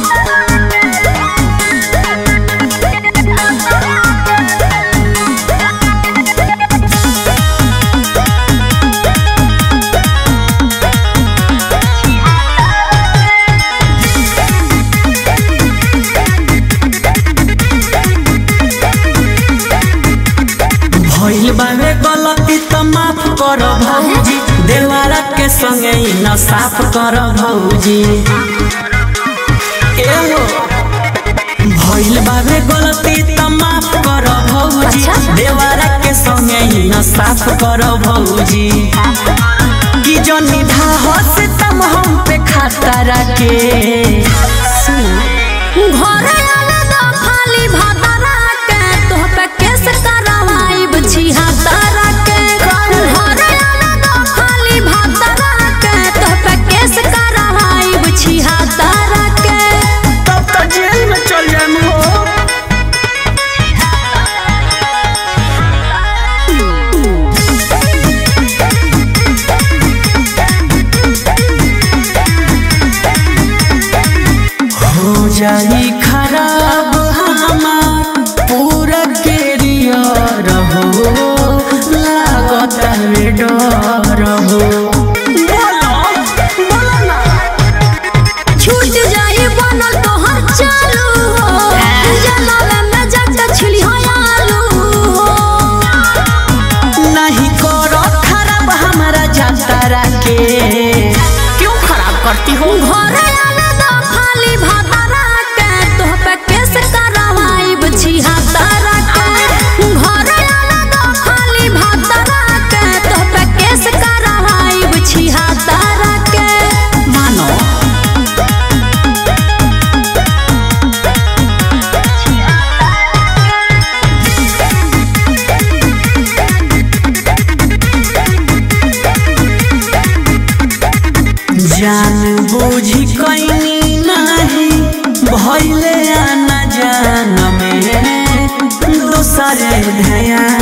भइल बावे गलती त माफ कर भौजी देवारा के संगे ई न साफ कर भौजी एहो भइल बावे गलती त माफ कर भौजी अच्छा। देवारा के संगे ई न साफ कर भौजी कि जनी धा हसे तम हम पे खाता रखे घरे आवे द खाली भातारा के तोह पे केस करवाइब छिहा तारा के घरे आवे द खाली भातारा के तोह पे केस करवाइब छिहा तारा के तब त जेल में चल जाम हो हो जाई खराब हमार पूरा कैरियर हो लागत में डर हो छूट जाई बनल तोहर चालू हो जलावे में जट छिली हो आलू हो नहीं करो खराब हमारा जाता के क्यों खराब करती हो घरे आवे द खाली भातारा के तोह पे केस करवाइब छिहा तारा के घरे आवे द खाली भातारा के तोह पे केस करवाइब छिहा तारा के मानो जान बूझी कैनी नहीं भैले आना जान में दूसरे ध्यान